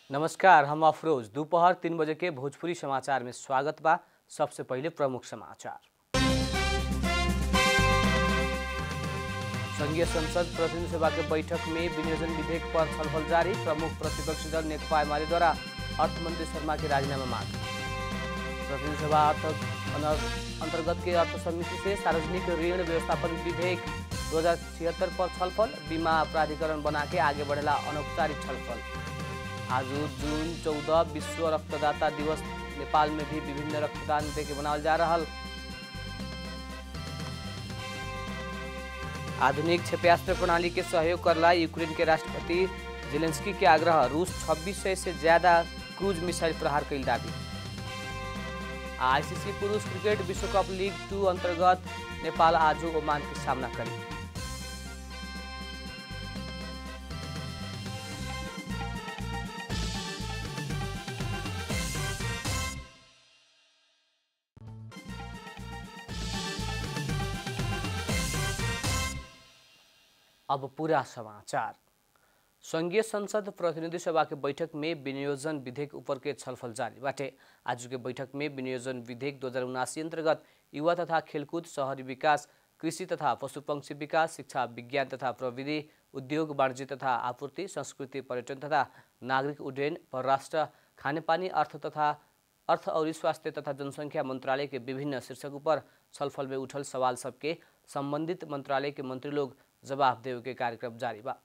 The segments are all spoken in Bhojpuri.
नमस्कार हम अफरोज दोपहर तीन बजे के भोजपुरी समाचार में स्वागत बा सबसे पहले प्रमुख समाचार संघीय संसद प्रतिनिधि सभा के बैठक में विनियोजन विधेयक पर छलफल जारी प्रमुख प्रतिपक्षी दल नेकपा एमाले द्वारा अर्थमंत्री शर्मा के राजीनामा मांग प्रतिनिधि सभा अर्थ अनर- अंतर्गत के अर्थ समिति से सार्वजनिक ऋण व्यवस्थापन विधेयक दो पर छलफल बीमा प्राधिकरण बना के आगे बढ़ेला अनौपचारिक छलफल आज जून चौदह विश्व रक्तदाता दिवस नेपाल में भी विभिन्न रक्तदान दे के मनावल जा रहल आधुनिक क्षेपयास्त्र प्रणाली के सहयोग करला यूक्रेन के राष्ट्रपति जेलेंस्की के आग्रह रूस 2600 से ज्यादा क्रूज मिसाइल प्रहार कैल दावी आईसीसी पुरुष क्रिकेट विश्व कप लीग टू अंतर्गत नेपाल आज ओमान के सामना करी अब पूरा समाचार संघीय संसद प्रतिनिधि सभा के बैठक में विनियोजन विधेयक ऊपर के छलफल जारी बाटे आज के बैठक में विनियोजन विधेयक दो अंतर्गत युवा तथा खेलकूद शहरी विकास कृषि तथा पशुपक्षी विकास शिक्षा विज्ञान तथा प्रविधि उद्योग वाणिज्य तथा आपूर्ति संस्कृति पर्यटन तथा नागरिक उड्डयन परराष्ट्र खानेपानी अर्थ तथा अर्थ और स्वास्थ्य तथा जनसंख्या मंत्रालय के विभिन्न शीर्षकों पर छलफल में उठल सवाल सबके संबंधित मंत्रालय के मंत्री लोग जवाब देवे के कार्यक्रम जारी बा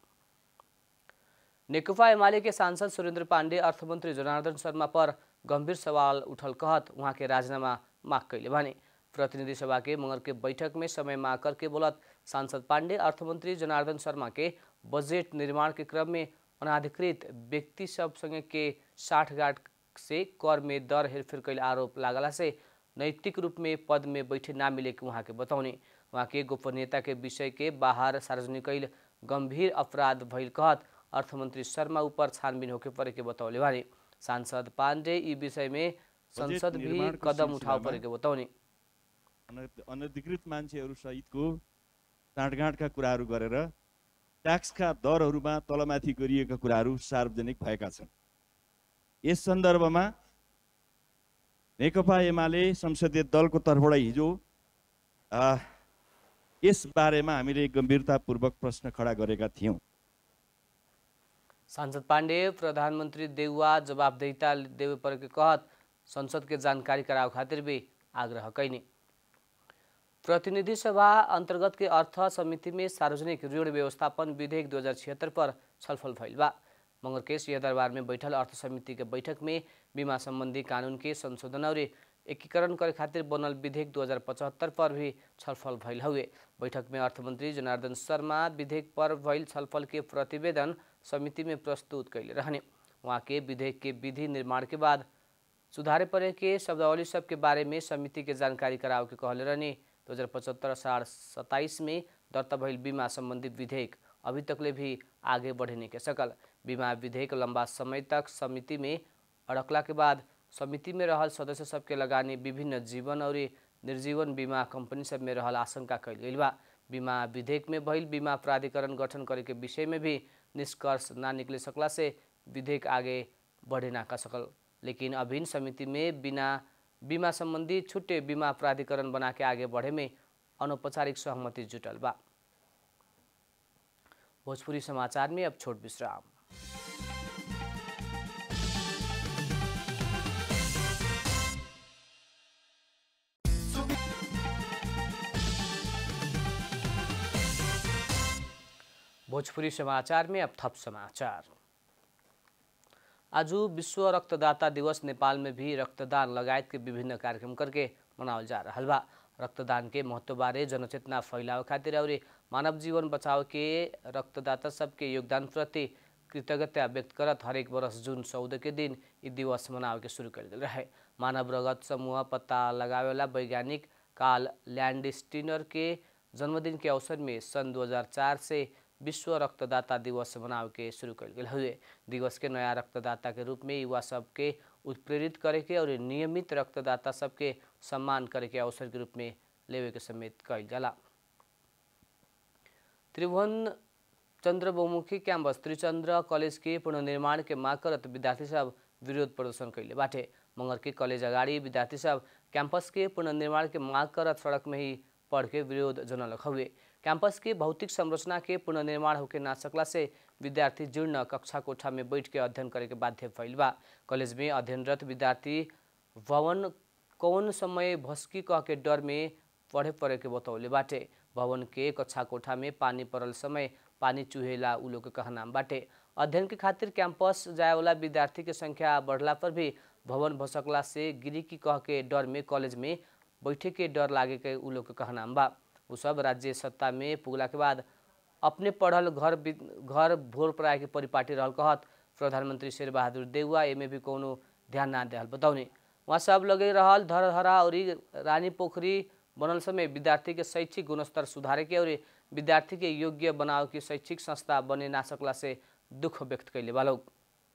नेकपा एमाले के सांसद सुरेंद्र पांडे अर्थमंत्री जनार्दन शर्मा पर गंभीर सवाल उठल कहत वहाँ के राजीनामा माग कैले भने प्रतिनिधि सभा के मंगर के बैठक में समय माग करके बोलत सांसद पांडे अर्थमंत्री जनार्दन शर्मा के बजट निर्माण के क्रम में अनाधिकृत व्यक्ति सब संगे के साठगांठ से कर में दर हेरफेर कैल आरोप लागला से नैतिक रूप में पद में बैठे ना मिले के वहाँ के बताउने वहाँ के गोपनीयता के विषय के बाहर सार्वजनिक कैल गंभीर अपराध भइल कहत अर्थमंत्री शर्मा ऊपर छानबीन होके परे के बतौले भने सांसद पाण्डे यी विषय में संसद भी निर्माणको कदम उठाउ सिलसिलामा परेको बताउने अन- अनधिकृत मान्छेहरू सहितको साँठगाँठका कुराहरू गरेर ट्याक्सका दरहरूमा तलमाथि गरिएका कुराहरू सार्वजनिक भएका छन् यस सन्दर्भमा नेकपा एमाले संसदीय दलको तर्फबाट हिजो आ, यस बारेमा हामीले गम्भीरतापूर्वक प्रश्न खडा गरेका थियौँ सांसद पाण्डे प्रधानमन्त्री देउवा जवाबदेहिता देवे परेको कहत संसद के जानकारी कराव खातिर भी आग्रह कैनी प्रतिनिधि सभा अंतर्गत के अर्थ समिति में सार्वजनिक ऋण व्यवस्थापन विधेयक दो पर छलफल भइल बा मंगर के सिंहदरबार में बैठल अर्थ समिति के बैठक में बीमा संबंधी कानून के संशोधन और एकीकरण करे खातिर बनल विधेयक 2075 पर भी छलफल भइल हुए बैठक में अर्थमंत्री जनार्दन शर्मा विधेयक पर भइल छलफल के प्रतिवेदन समिति में प्रस्तुत कैले रहने वहाँ के विधेयक के विधि निर्माण के बाद सुधारे परे के शब्दावली सब के बारे में समिति के जानकारी कराव के कहले रहने दो हजार पचहत्तर असाढ़ सत्ताईस में दर्ता भइल बीमा संबंधी विधेयक अभी तकले भी आगे बढ़ने के सकल बीमा विधेयक लंबा समय तक समिति में अड़कला के बाद समिति में रहल सदस्य सबके लगानी विभिन्न जीवन और निर्जीवन बीमा कंपनी सब में रहल आशंका कैल गइल बा बीमा विधेयक में भइल बीमा प्राधिकरण गठन करे के विषय में भी निष्कर्ष ना निकले सकला से विधेयक आगे बढ़े ना का सकल लेकिन अभिन्न समिति में बिना बीमा संबंधी छुट्टे बीमा प्राधिकरण बना के आगे बढ़े में अनौपचारिक सहमति जुटल बा भोजपुरी समाचार में अब छोट विश्राम भोजपुरी समाचार में अब थप समाचार आज विश्व रक्तदाता दिवस नेपाल में भी रक्तदान लगायत के विभिन्न कार्यक्रम करके मनावल जा रहल बा रक्तदान के महत्व बारे जनचेतना फैलाव खातिर और मानव जीवन बचाव के रक्तदाता सबके योगदान प्रति कृतज्ञता व्यक्त करत हरेक वर्ष जून चौदह के दिन ई दिवस मनावे के शुरू कर रहे मानव रगत समूह पत्ता लगावेला वैज्ञानिक कार्ल लैंडस्टीनर के जन्मदिन के अवसर में सन 2004 से विश्व रक्तदाता दिवस मनावे के शुरू कल गेल हुए दिवस के नया रक्तदाता के रूप में युवा सबके उत्प्रेरित करे के और नियमित रक्तदाता सबके सम्मान करे के अवसर के रूप में लेवे के समेत कल जाला त्रिभुवन चंद्र बहुमुखी कैंपस त्रिचंद्र कॉलेज के पुनर्निर्माण के माग करत विद्यार्थी सब विरोध प्रदर्शन कैले बाटे मंगर के कॉलेज अगाडि विद्यार्थी सब कैंपस के पुनर्निर्माण के माग करत सड़क में ही पढ़ के विरोध जनलक हुए कैंपस के भौतिक संरचना के पुनर्निर्माण होके ना सकला से विद्यार्थी जीर्ण कक्षा कोठा में बैठ के अध्ययन करे के बाध्य भइल बा कॉलेज में अध्ययनरत विद्यार्थी भवन कौन समय भस्की कह के डर में पढ़े पड़े के बतौले बाटे भवन के कक्षा कोठा में पानी पड़ल समय पानी चुहेला उ लोग के कहनाम बाटे अध्ययन के खातिर कैंपस जाए वाला विद्यार्थी के संख्या बढ़ला पर भी भवन भसकला से गिरी की कह के डर में कॉलेज में बैठे के डर लागे के उ लोग के कहनाम बा उ सब राज्य सत्ता में पुगला के बाद अपने पढ़ल घर घर भोर पराए के परिपाटी रहल कहत प्रधानमंत्री शेर बहादुर देउवा एमे भी कोनो ध्यान ना देहल बताउने वहाँ सब लगे रहल धरहरा और रानी पोखरी बनल समय विद्यार्थी के शैक्षिक गुणस्तर सुधारे के और विद्यार्थी के योग्य बनाव की शैक्षिक संस्था बने ना सकला से दुख व्यक्त कैले बा लोग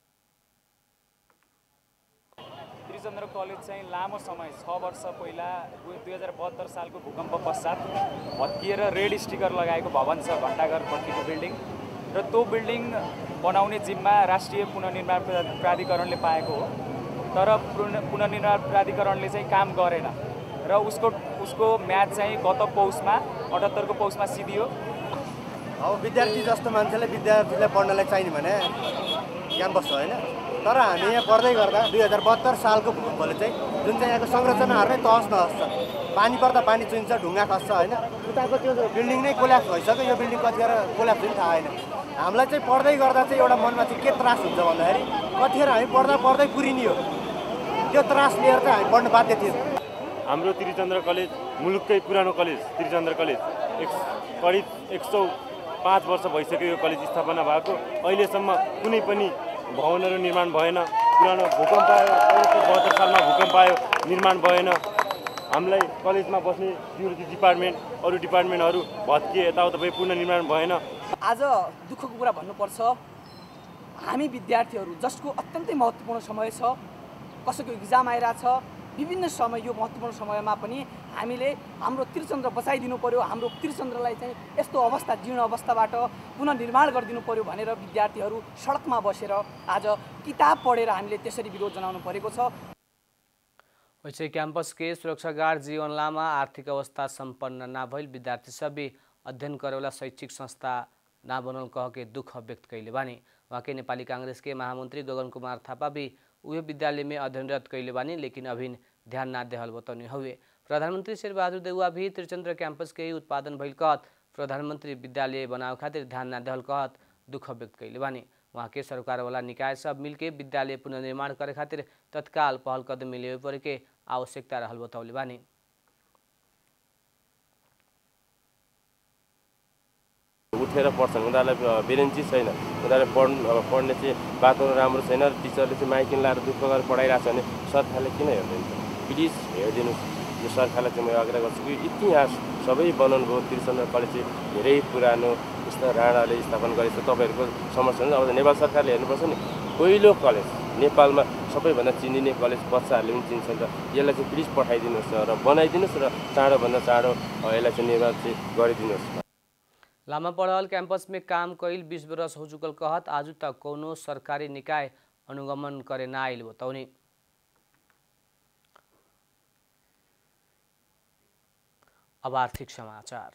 त्रिचन्द्र कलेज चाहिँ लामो समय छ वर्ष पहिला दुई हजार बहत्तर सालको भूकम्प पश्चात भत्किएर रेड स्टिकर लगाएको भवन छ घन्टाघरपट्टिको बिल्डिङ र त्यो बिल्डिङ बनाउने जिम्मा राष्ट्रिय पुनर्निर्माण प्रा- प्राधिकरणले पाएको हो तर पुन पुनर्निर्माण प्राधिकरणले चाहिँ काम गरेन र उसको उसको म्याच चाहिँ गत पौषमा अठहत्तरको पौषमा सिधियो अब विद्यार्थी जस्तो मान्छेलाई विद्यार्थीलाई पढ्नलाई चाहिने भने क्याम्पस हो होइन तर हामी यहाँ पढ्दै गर्दा दुई हजार बहत्तर सालको भूकम्पले चाहिँ जुन चाहिँ यहाँको संरचनाहरू नै तहस नहस छ पानी पर्दा पानी चुइन्छ ढुङ्गा खस्छ होइन उताको त्यो बिल्डिङ नै कोल्याप्स भइसक्यो यो बिल्डिङ कतिखेर कोल्याप्स पनि थाहा होइन हामीलाई चाहिँ पढ्दै गर्दा चाहिँ एउटा मनमा चाहिँ के त्रास हुन्छ भन्दाखेरि कतिखेर हामी पढ्दा पढ्दै पुरिने हो त्यो त्रास लिएर चाहिँ हामी पढ्नु बाध्य थियौँ हाम्रो त्रिचन्द्र कलेज मुलुककै पुरानो कलेज त्रिचन्द्र कलेज एक करिब एक सौ पाँच वर्ष भइसक्यो यो कलेज स्थापना भएको अहिलेसम्म कुनै पनि भवनहरू निर्माण भएन पुरानो भूकम्प आयो उन्नाइस सय बहत्तर सालमा भूकम्प आयो निर्माण भएन हामीलाई कलेजमा बस्ने सिक्युरिटी डिपार्टमेन्ट अरू डिपार्टमेन्टहरू भत्किए यताउता भए पुनर्निर्माण भएन आज दुःखको कुरा भन्नुपर्छ हामी विद्यार्थीहरू जसको अत्यन्तै महत्त्वपूर्ण समय छ कसैको इक्जाम आइरहेछ विभिन्न समय यो महत्त्वपूर्ण समयमा पनि हामीले हाम्रो त्रिचन्द्र बचाइदिनु पर्यो हाम्रो त्रिचन्द्रलाई चाहिँ यस्तो अवस्था जीर्ण अवस्थाबाट पुनर्निर्माण गरिदिनु पर्यो भनेर विद्यार्थीहरू सडकमा बसेर आज किताब पढेर हामीले त्यसरी विरोध जनाउनु परेको छ वैसे कैंपस के सुरक्षा गार्ड जीवन लामा आर्थिक अवस्था संपन्न ना भइल विद्यार्थी सभी अध्ययन करेवाला शैक्षिक संस्था ना बनल कह के दुख व्यक्त कैले बानी वहाँ के नेपाली कांग्रेस के महामंत्री गगन कुमार थापा भी उहे विद्यालय में अध्ययनरत कैले बानी लेकिन अभी ध्यान ना देहल बतौनी हुए प्रधानमंत्री शेर बहादुर देउवा भी त्रिचंद्र कैंपस के ही उत्पादन भइल कहत प्रधानमंत्री विद्यालय बनावे खातिर ध्यान ना देहल कहत दुख व्यक्त कैले बानी वहाँ के सरकार वाला निकाय सब मिलके विद्यालय पुनर्निर्माण करे खातिर तत्काल पहल कदमी लेवे परे के आवश्यकता रहल बतौले बानी उठेर पढ्छन् उनीहरूलाई बेरेन्ची छैन उनीहरूले पढ्नु अब पढ्ने चाहिँ वातावरण राम्रो छैन र टिचरले चाहिँ माइकिन लाएर दुःख गरेर पढाइरहेको छ भने सरकारले किन हेर्दैन प्लिज हेरिदिनुहोस् यो सरकारलाई चाहिँ म आग्रह गर्छु कि इतिहास सबै बनाउनु भयो त्रिचन्द्र कलेज चाहिँ धेरै पुरानो यस्तो राणाले स्थापना गरेको छ तपाईँहरूको समस्या हुन्छ अब नेपाल सरकारले हेर्नुपर्छ नि पहिलो कलेज नेपालमा सबैभन्दा चिनिने कलेज बच्चाहरूले पनि चिन्छ नि त यसलाई चाहिँ प्लिज पठाइदिनुहोस् न र बनाइदिनुहोस् र चाँडोभन्दा चाँडो अ, यसलाई चाहिँ निर्माण चाहिँ गरिदिनुहोस् लामा पढ़ल कैंपस में काम कईल बीस बरस हो चुकल कहत आज तक कोनो सरकारी निकाय अनुगमन करे ना आइल बतौनी अब आर्थिक समाचार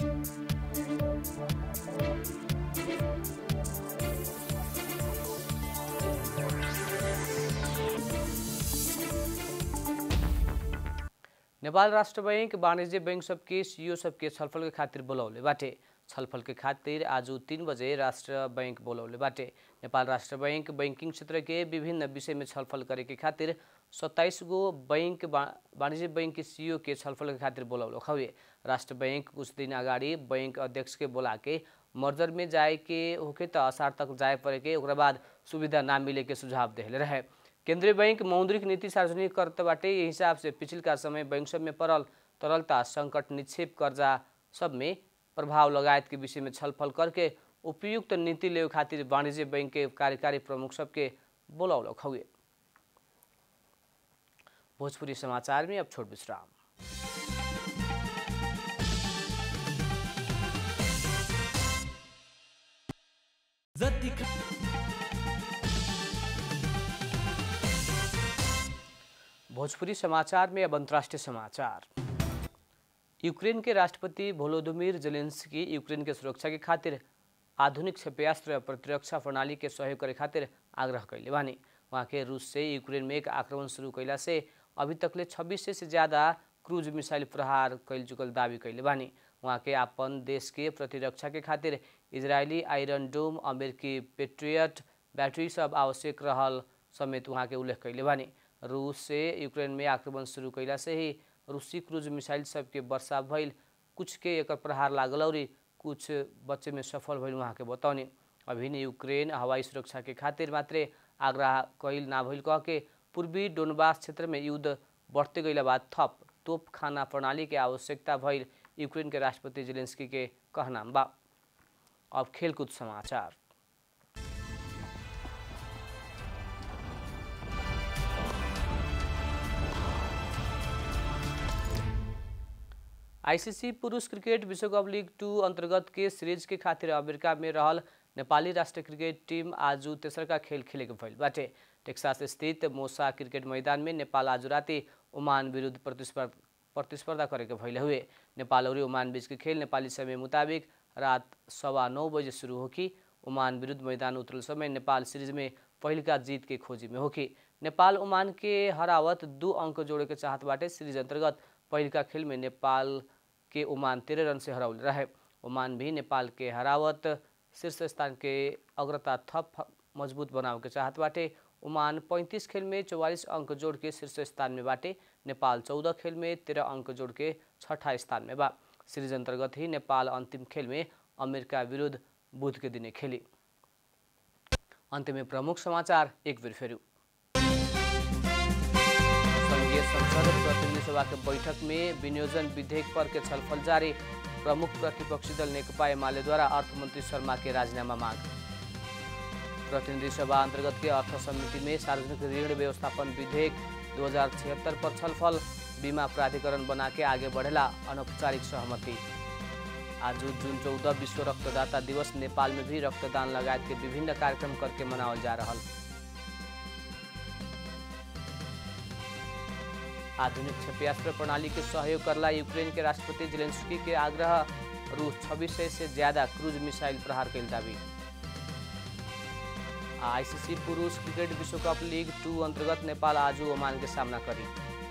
नेपाल राष्ट्र बैंक वाणिज्य बैंक सबके सीईओ सबके छलफल के खातिर बोलौले बाटे छलफल के खातिर आज तीन बजे राष्ट्र बैंक बोलौले बाटे नेपाल राष्ट्र बैंक बैंकिंग क्षेत्र के विभिन्न विषय में छलफल करे के खातिर सत्ताईस गो बैंक वा- वाणिज्य बैंक के सीईओ के छलफल के खातिर बोलौलो हवे राष्ट्र बैंक कुछ दिन अगाडि बैंक अध्यक्ष के बोला के मर्जर में जाए के होके त असार तक जाए पड़े के ओकरा बाद सुविधा ना मिले के सुझाव देले रहे केंद्रीय बैंक मौद्रिक नीति सार्वजनिक करते बाटे यही हिसाब से पिछिलका समय बैंक सब में पड़ल तरलता संकट निक्षेप कर्जा सब में प्रभाव लगायत के विषय में छलफल करके उपयुक्त नीति ले खातिर वाणिज्य बैंक के कार्यकारी प्रमुख सबके बोलौलक हुए भोजपुरी समाचार में अब छोट विश्राम दिखा भोजपुरी समाचार में अब अंतर्राष्ट्रीय समाचार यूक्रेन के राष्ट्रपति वोलोदिमिर जेलेंस्की यूक्रेन के सुरक्षा के खातिर आधुनिक क्षेपयास्त्र प्रतिरक्षा प्रणाली के सहयोग करे खातिर आग्रह कैले बानी वहाँ के रूस से यूक्रेन में एक आक्रमण शुरू कैला से अभी तकले छब्बीस से ज़्यादा क्रूज मिसाइल प्रहार कैल चुकल दावी कैले बानी वहाँ के अपन देश के प्रतिरक्षा के खातिर इजरायली आयरन डोम अमेरिकी पेट्रियट बैटरी सब आवश्यक रहल समेत वहाँ के उल्लेख कैले बानी रूस से यूक्रेन में आक्रमण शुरू कैला से ही रूसी क्रूज मिसाइल सबके वर्षा भइल कुछ के एकर प्रहार लागल और कुछ बच्चे में सफल भइल वहाँ के बतौनी अभी ने यूक्रेन हवाई सुरक्षा के खातिर मात्रे आग्रह कैल ना भइल कह के पूर्वी डोनबास क्षेत्र में युद्ध बढ़ते गइला बाद थप तोप खाना प्रणाली के आवश्यकता भइल यूक्रेन के राष्ट्रपति जेलेंस्की के कहना बा अब खेलकूद समाचार आईसीसी पुरुष क्रिकेट विश्वकप लीग टू अंतर्गत के सीरीज के खातिर अमेरिका में रहल नेपाली राष्ट्रिय क्रिकेट टीम आज तेसरका खेल खेलेके भइल बाटे टेक्सास स्थित मोसा क्रिकेट मैदान में नेपाल आज राति ओमान विरुद्ध प्रतिस्पर्धा प्रतिस्पर्धा करेके भइल हुए नेपाल और ओमान बीच के खेल नेपाली समय मुताबिक रात सवा नौ बजे शुरू होकी ओमान विरुद्ध मैदान उतरल समय नेपाल सीरीज में पहिलका जीत के खोजी में होकी नेपाल ओमान के हरावत दू अंक जोड़े के चाहत बाटे सीरीज अंतर्गत पहिलका खेल में नेपाल के ओमान तेरह रन से हराउल रहे ओमान भी नेपाल के हरावत शीर्ष स्थान के अग्रता थप मजबूत बनावे के चाहत बाटे ओमान 35 खेल में 44 अंक जोड़ के शीर्ष स्थान में बाटे नेपाल 14 खेल में 13 अंक जोड़ के छठा स्थान में बा सीरीज अंतर्गत ही नेपाल अंतिम खेल में अमेरिका विरुद्ध बुध के दिने खेली अंत में प्रमुख समाचार एक बेर फेरू संघीय संसद प्रतिनिधि सभा के बैठक में विनियोजन विधेयक पर के छलफल जारी प्रमुख प्रतिपक्षी दल नेकपा एमाले द्वारा अर्थमंत्री शर्मा के राजीनामा मांग प्रतिनिधि सभा अंतर्गत के अर्थ समिति में सार्वजनिक ऋण व्यवस्थापन विधेयक दो पर छलफल बीमा प्राधिकरण बना के आगे बढ़ेला अनौपचारिक सहमति आज जून चौदह विश्व रक्तदाता दिवस नेपाल में भी रक्तदान लगायत के विभिन्न कार्यक्रम करके मनावल जा रहा आधुनिक क्षेपयास्त्र प्रणाली के सहयोग करला यूक्रेन के राष्ट्रपति जेलेंस्की के आग्रह रूस छब्बीस से ज्यादा क्रूज मिसाइल प्रहार कैल दावी आईसीसी पुरुष क्रिकेट विश्व कप लीग टू अंतर्गत नेपाल आज ओमान के सामना करी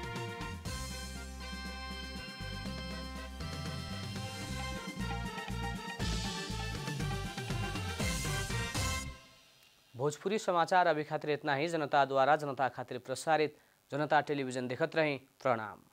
भोजपुरी समाचार अभी खातिर इतना ही जनता द्वारा जनता खातिर प्रसारित जनता टेलीविजन देखत रही प्रणाम